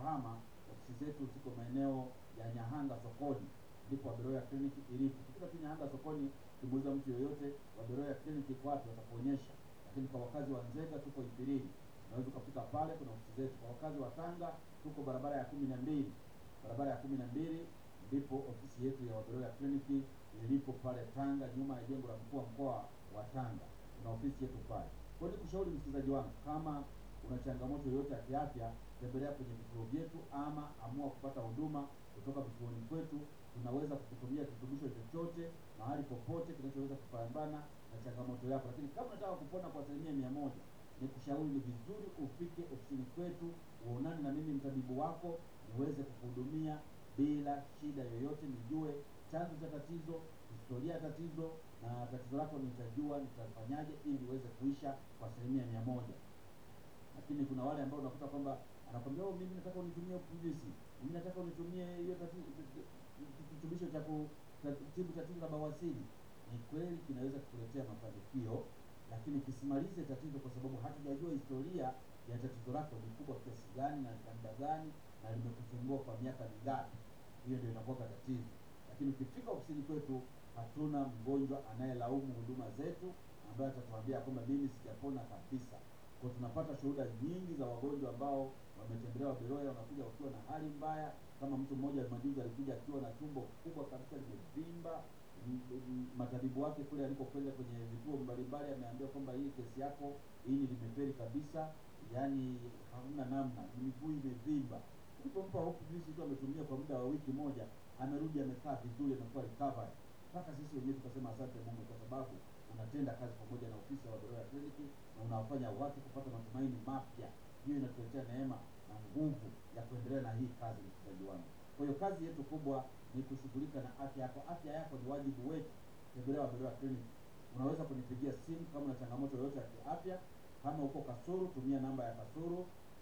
Kahama, ofisi zetu ziko maeneo ya Nyahanga sokoni, ndipo Waberoya Clinic ilipo. Ukifika tu Nyahanga sokoni, kimuuliza mtu yoyote Waberoya Clinic iko wapi, watakuonyesha. Lakini kwa wakazi wa Nzega tuko Ipirini, unaweza ukafika pale, kuna ofisi zetu. Kwa wakazi wa Tanga tuko barabara ya kumi na mbili, barabara ya kumi na mbili ndipo ofisi yetu ya Waberoya Clinic ilipo pale Tanga, nyuma ya jengo la mkuu wa mkoa wa Tanga, kuna ofisi yetu pale. Kwa hiyo nikushauri msikilizaji wangu, kama una changamoto yoyote ya kiafya, tembelea kwenye vituo vyetu ama amua kupata huduma kutoka vituoni kwetu. Tunaweza kukutumia kirutubisho chochote mahali popote kinachoweza kupambana na changamoto yako, lakini kama unataka kupona kwa asilimia mia moja, nikushauri ni vizuri ufike ofisini kwetu uonane na mimi mtabibu wako, niweze kukuhudumia bila shida yoyote, nijue chanzo cha tatizo, historia ya tatizo na tatizo lako nitajua nitafanyaje ili liweze kuisha kwa asilimia mia moja lakini kuna wale ambao unakuta kwamba anakwambia oh, mimi nataka unitumie PVC, mimi nataka unitumie hiyo tati- kirutubisho cha kutibu tatizo la bawasiri. Ni kweli kinaweza kukuletea mafanikio, lakini kisimalize tatizo, kwa sababu hatujajua historia ya tatizo lako ni kubwa kiasi gani na kwa muda gani na limekusumbua kwa miaka mingapi. Hiyo ndio inakuwa tatizo. Lakini ukifika ofisini kwetu, hatuna mgonjwa anayelaumu huduma zetu ambaye atatuambia kwamba mimi sijapona kabisa kwa tunapata shuhuda nyingi za wagonjwa ambao wametembelewa Waberoya, wanakuja wakiwa na hali mbaya. Kama mtu mmoja majuzi alikuja akiwa na tumbo kubwa kabisa limevimba. M- m- Matabibu wake kule alipokwenda kwenye vituo mbalimbali, ameambia kwamba hii kesi yako ini limeferi kabisa, yaani hamna namna, ni miguu imevimba. Tulipompa hope juice tu ametumia kwa muda wa wiki moja, amerudi amekaa vizuri, amekuwa recovered. Mpaka sisi wenyewe tukasema asante Mungu kwa sababu unatenda kazi pamoja na ofisi ya Waberoya Clinic na unawafanya watu kupata matumaini mapya. Hiyo inatuletea neema na nguvu ya kuendelea na hii kazi, msikilizaji wangu. Kwa hiyo kazi yetu kubwa ni kushughulika na afya yako. Afya yako ni wajibu wetu. Tembelea Waberoya Clinic. Unaweza kunipigia simu kama una changamoto yoyote ya kiafya. Kama uko Kasulu, tumia namba ya Kasulu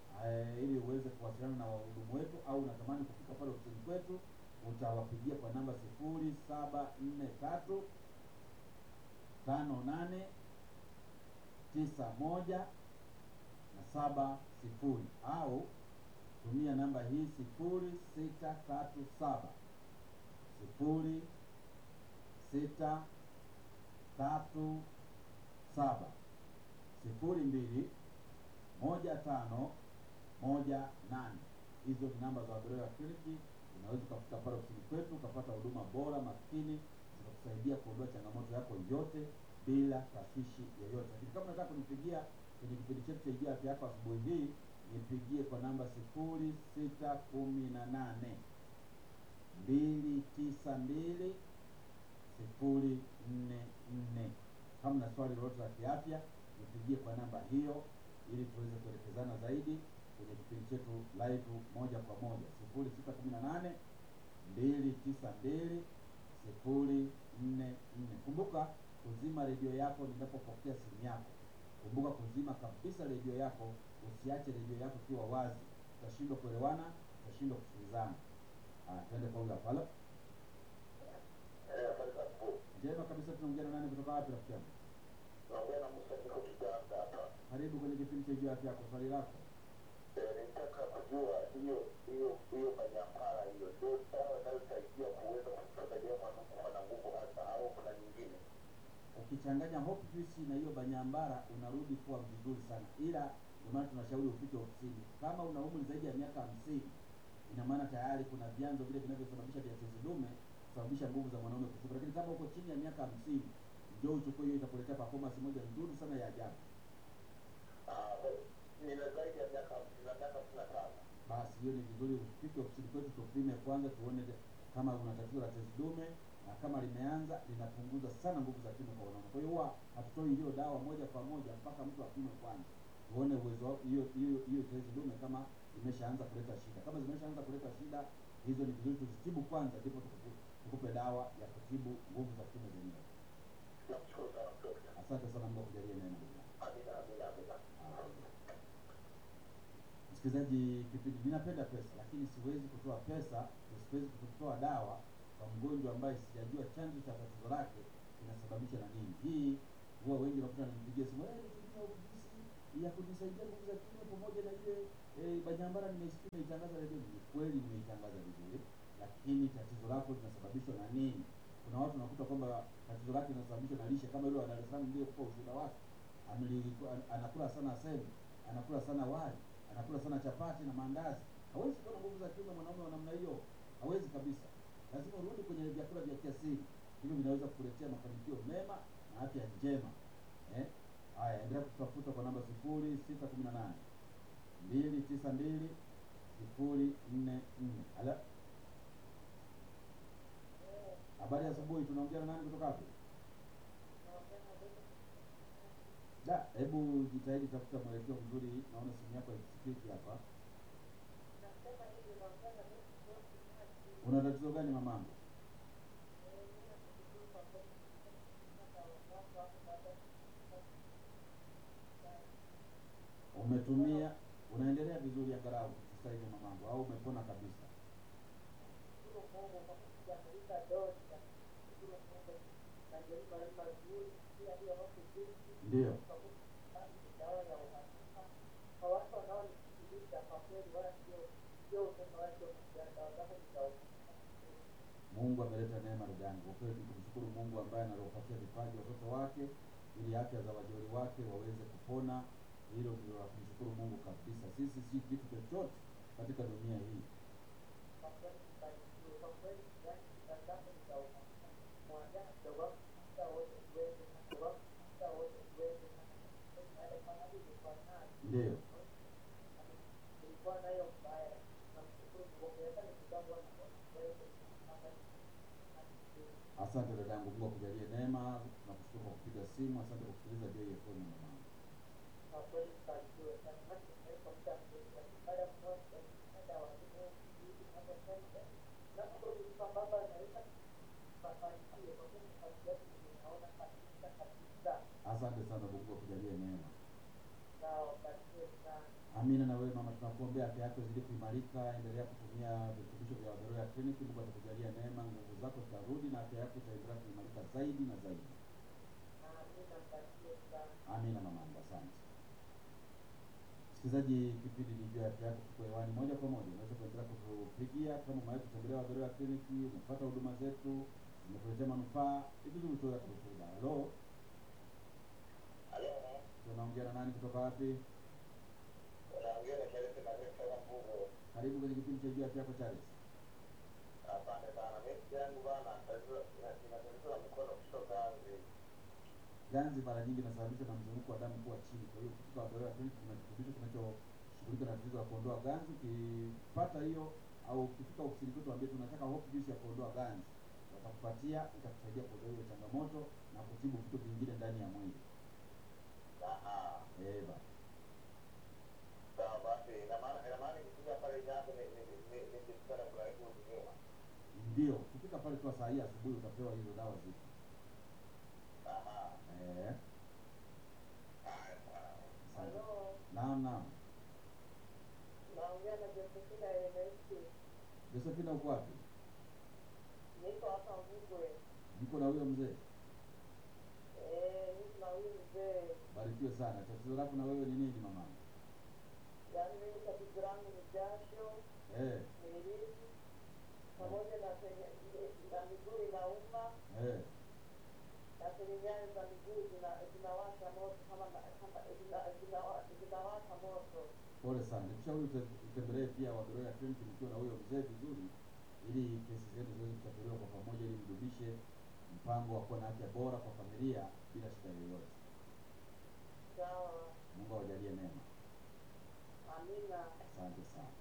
eh, ili uweze kuwasiliana na wahudumu wetu, au unatamani kufika pale ofisini kwetu, utawapigia kwa namba sifuri saba nne tatu tano nane tisa moja na saba sifuri au tumia namba hii sifuri sita tatu saba sifuri sita tatu saba sifuri mbili moja tano moja nane. Hizo ni namba za Waberoya Clinic. Unaweza ukafika pale ofisini kwetu ukapata huduma bora makini zitakusaidia kuondoa changamoto yako yote bila tashwishi yoyote. Lakini kama unataka kunipigia kwenye kipindi chetu cha Ijua Afya Yako asubuhi hii, nipigie kwa namba sifuri sita kumi na nane mbili tisa mbili sifuri nne nne. Kama na swali lolote la kiafya, nipigie kwa namba hiyo ili tuweze kuelekezana zaidi kwenye kipindi chetu live moja kwa moja sifuri sita kumi na nane mbili tisa mbili sifuri nne nne. Kumbuka kuzima redio yako ninapopokea simu yako. Kumbuka kuzima kabisa redio yako, usiache redio yako ikiwa wazi, utashindwa kuelewana, utashindwa kusikilizana. Ah, twende kwa huyo hapa. Halo, Eh, habari za asubuhi. njema kabisa. Tunaongea na nani kutoka wapi, rafiki yangu? Naongea na Musa niko Kiganda hapa. Karibu kwenye kipindi cha Ijua Afya Yako. Swali lako Eh, nilitaka kujua hiyo hiyo hiyo manyampara hiyo ndio dawa inayosaidia kuweza kumsaidia mwanamke kuwa na nguvu hasa au kuna nyingine? ukichanganya hope juice na hiyo banyambara unarudi kuwa vizuri sana, ila ndio maana tunashauri ufike ofisini. Kama una umri zaidi ya miaka hamsini, ina maana tayari kuna vyanzo vile vinavyosababisha vya tezi dume kusababisha nguvu za mwanaume kushuka. Lakini kama uko chini ya miaka hamsini, njoo uchukue hiyo, itakuletea performance moja nzuri sana ya ajabu. Ah, nina zaidi ya miaka hamsini na miaka hamsini na tano. Basi hiyo ni vizuri ufike ofisini kwetu tupime kwanza, tuone de- kama una tatizo la tezi dume, na kama limeanza linapunguza sana nguvu za kiume kwa wanaume. Kwa hiyo huwa hatutoi hiyo dawa moja kwa moja mpaka mtu apime kwanza, tuone uwezo wa- hiyo hiyo hiyo tezi dume kama imeshaanza kuleta shida. Kama zimeshaanza kuleta shida, hizo ni vizuri tuzitibu kwanza, ndipo tukupe, tukupe dawa ya kutibu nguvu za kiume zenyewe. Nakushukuru sana dokta. Asante sana, Mungu akujalie neema. Amina, amina, amina. Msikilizaji, kipindi ninapenda pesa, lakini siwezi kutoa pesa, siwezi kutoa dawa kwa mgonjwa ambaye sijajua chanzo cha tatizo lake kinasababisha na nini. Hii huwa wengi wanakuta wananipigia simu, eh, nitumie ofisi ya kunisaidia nguvu za kiume pamoja na ile eh, Banyambara nimesikia nimeitangaza redio. Ni kweli nimeitangaza vizuri, lakini tatizo lako linasababishwa na nini? Kuna watu nakuta kwamba tatizo lake linasababishwa na lishe, kama yule wa Dar es Salaam niliyekupa ushuhuda wake, Amli- an- anakula sana semu, anakula sana wali, anakula sana chapati na maandazi. Hawezi kuwa na nguvu za kiume mwanaume wa namna hiyo, hawezi kabisa. Lazima urudi kwenye vyakula vya kiasili, hivyo vinaweza kukuletea mafanikio mema na afya njema. Eh? Haya, endelea kutafuta kwa namba sifuri sita kumi na nane mbili tisa mbili sifuri nne nne. Ala, habari ya asubuhi. Tunaongea na nani kutoka wapi? Da, hebu jitahidi tafuta mwelekeo mzuri. Naona simu yako haisikiki hapa. Una tatizo gani mamangu? Umetumia, unaendelea vizuri angalau sasa hivi mamangu, au umepona kabisa? Ndio. Mungu ameleta neema ndugu yangu. Kwa kweli tumshukuru Mungu ambaye anawapatia vipaji watoto wake ili afya za wajoli wake waweze kupona. Hilo ndio la kumshukuru Mungu kabisa. Sisi si kitu chochote katika dunia hii. Ndio. Asante dadangu, Mungu akujalie neema. Tunakushukuru kwa kupiga simu. Asante kwa kusikiliza JFM mamangu. Asante sana Mungu akujalie neema. Amina. Na wewe mama, tunakuombea afya yako izidi kuimarika. Endelea kutumia virutubisho vya Waberoya Clinic. Mungu atakujalia neema, nguvu zako zitarudi na afya yako itaendelea kuimarika zaidi na zaidi. Amina mamangu, asante. Msikilizaji, kipindi ni juu ya afya yako kiko hewani moja kwa moja. Unaweza kuendelea kutupigia kama umewahi kutembelea Waberoya Clinic, umepata huduma zetu, zimekuletea manufaa, ni vizuri utoe hata ushuhuda. Halo, Halo, tunaongea na nani kutoka wapi? unaongea na Charles Manuel kutoka Mbugo. Karibu kwenye kipindi cha juu ya afya yako Charles. Asante sana. Mimi yangu bana, tatizo ina tatizo la mkono kushoka hivi. Ganzi mara nyingi inasababishwa na mzunguko wa damu kuwa chini. Kwa hiyo ukifika Waberoya Clinic kuna kirutubisho kinachoshughulika na tatizo la kuondoa ganzi. Ukipata hiyo au ukifika ofisini kwetu ambie tunataka hope juice ya kuondoa ganzi, watakupatia itakusaidia kuondoa hiyo changamoto na kutibu vitu vingine ndani ya mwili. Aha. Eh bana. Sawa basi, ina maana ina maana nikifika pale jambo ni ni ni ni nikikutana kuna hiyo huduma. Ndio, ukifika pale tu saa hii asubuhi utapewa hizo dawa zipo. Aha. Eh, Haya, sawa. asante. Naam, naam. naongea na Josephina Ernesti, Josephina uko wapi? niko hapa Mbugwe. Niko na huyo mzee. Eh, niko na huyu mzee, Barikiwe sana. Tatizo lako na wewe ni nini mama? yaani mimi tatizo langu ni jasho, Eh, miliki pamoja na kwenye na miguu inauma eh. na kwenye nyayo za miguu zina- zinawasha moto kama na- kama zina- zinawa- zinawasha moto. Pole sana. Nikushauri ute- utembelee pia Waberoya Clinic mkiwa na huyo mzee vizuri, ili kesi zenu ziweze kutatuliwa kwa pamoja, ili mdumishe mpango wa kuwa na afya bora kwa familia bila shida yoyote. Sawa, Mungu awajalie neema. amina. Asante sana.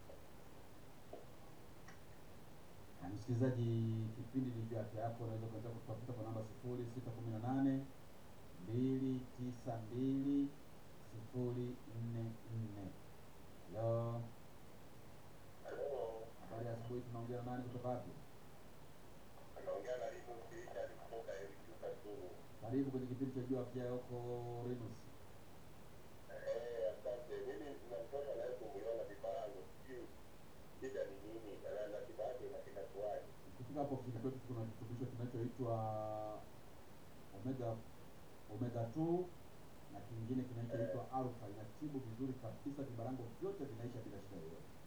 Na msikilizaji, kipindi ni juu ya afya yako. Unaweza kuendelea kutafuta kwa namba sifuri sita kumi na nane mbili tisa mbili sifuri nne nne. Halo, Halo. habari ya asubuhi. Tunaongea na nani kutoka wapi? Anaongea na Limu Richard kutoka Elimu Kasulu. Karibu kwenye kipindi cha juu ya afya yako Renus. Eh, asante. Mimi na mtoto anayesumbuliwa vifarango. Sijui shida ni nini na na kibaki na kinakuwaje. Ukifika hapo ofisini kwetu kuna kirutubisho kinachoitwa omega omega 2 na kingine kinachoitwa alfa inatibu vizuri kabisa, vibarango vyote vinaisha bila shida yoyote.